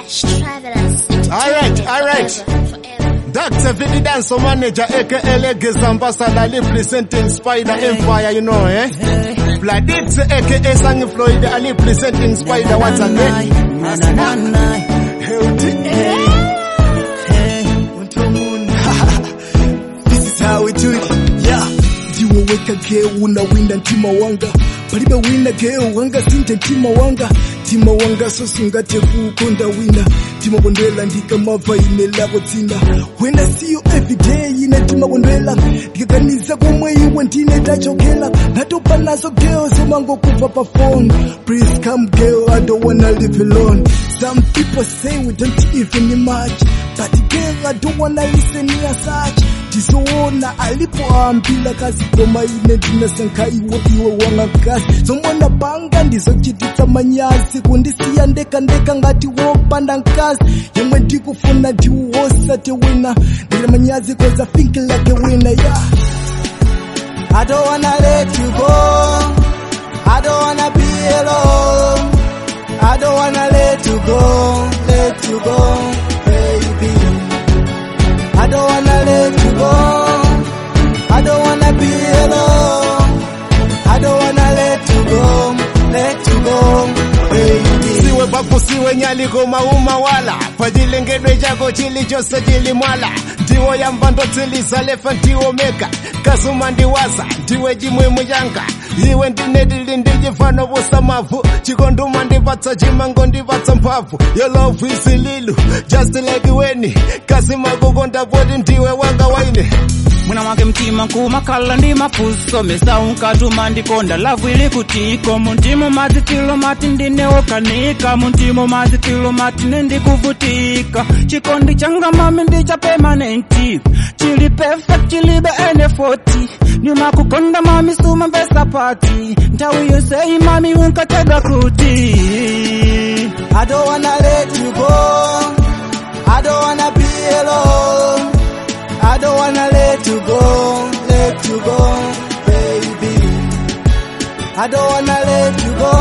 Fresh travelers. Alright, alright. Forever. Dr. Vidi Dance Manager aka Legacy Ambassador representing Spider Empire, you know, eh? Bladitz aka Sang Floyd Ali presenting Spider once again. This is how we do it. Yeah. Ndiwo weka geo unawinda ntima wanga palibe wina geo wanga sinte ntima wanga ntima wanga sosungate kukonda wina ntima bondwela ndikamava ine lavo dzina wena siyo everyday ine ntima bondwela ndikaganiza komwe iwe ndine tachokela ndatopa nazo geo zomangokuva pa phone please come girl i don't wanna live alone some people say we don't even match but girl i don't wanna listen near such tizoona alipoambila kazi koma ine ndinasankha iwo iwe wanga kazi zomona panga ndizochititsa manyazi kundisiya ndekandeka ngati wopanda nkazi yemwe ndikufuna ndiwosate wina ndile manyazi cause I think like a winner yeah I don't wanna let you go I don't wanna be alone I don't wanna let you go let you go baby I don't wanna let you go. I don't wanna be alone. I don't wanna let you go, let you go, baby. siwe babu siwe nyaliko mauma wala pachilengedwe chako chilichonse chilimwala ndiwo yamba ndotsiliza ndiwo meka kasuma ndiwaza ndiwe chimwemwe changa iwe ndinetili ndichifano busamavu chikonduma ndipatsa chimango ndipatsa mphamvu your love is lilu just like weni kasima kukonda poti ndiwe wanga waine mwina mwake mtima nkumakhala ndi mafuso mesaunkatuma ndikonda lavu ili kutiko muntimo mazitilo mati ndinewokanika muntimo mazitilo mati nendikuvutika chikondi changa mami ndi cha permanenti chili perfect chilibe ene 40 ndimakukonda mami suma mbesa pati nthawi yonseyi mami unkatega kuti I don't wanna let you go. I don't wanna be alone. I don't wanna let you go, let you go, baby. I don't wanna let you go.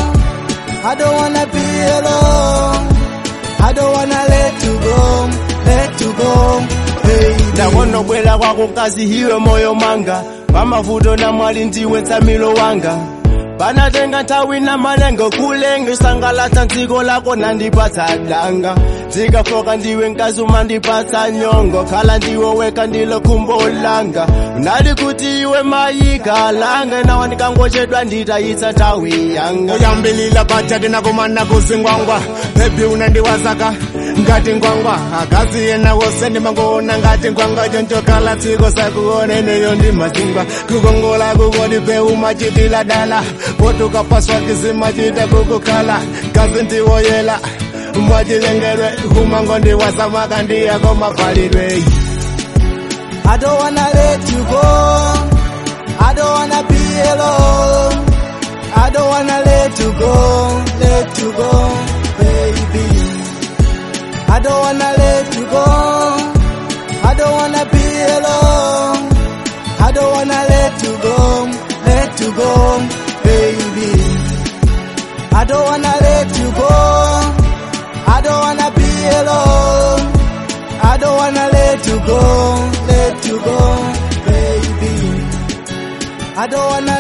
I don't wanna be alone. I don't wanna let you go, let you go, baby. ndakonobwera kwako kazi hiwe moyo manga pamavuto na mwali ndiwe tsamilo wanga panatenga nthawi na malengo kulenga sangalatsa dziko lako nandipatsa danga dzikafoka ndiwe nkazuma ndipatsa nyongo khala ndiwe weka ndilo khumbo langa unali kuti iwe mayika langa nawa ndikangochedwa nditayitsa nthawi yanga uyambilila pachati nakumana kuzingwangwa bebi unandiwazaka ngati ngwangwa akazi yena wose ndimangoona ngati ngwangwa chonchokhala tsiko sakuoneneyo ndi mazingwa kukongola kukodi peu machitila dala potukapaswa kizimachita kukukhala kazi ndiwoyela mwachilengedwe humango ndiwasamaka ndiyako mapalidwe I don't wanna let you go. I don't wanna be alone. I don't wanna let you go, let you go, baby. I don't wanna let you go. I don't wanna be alone. I don't wanna let you go, let you go, baby. I don't wanna let you go. I don't wanna be alone. I don't wanna let you go, let you go, baby. I don't wanna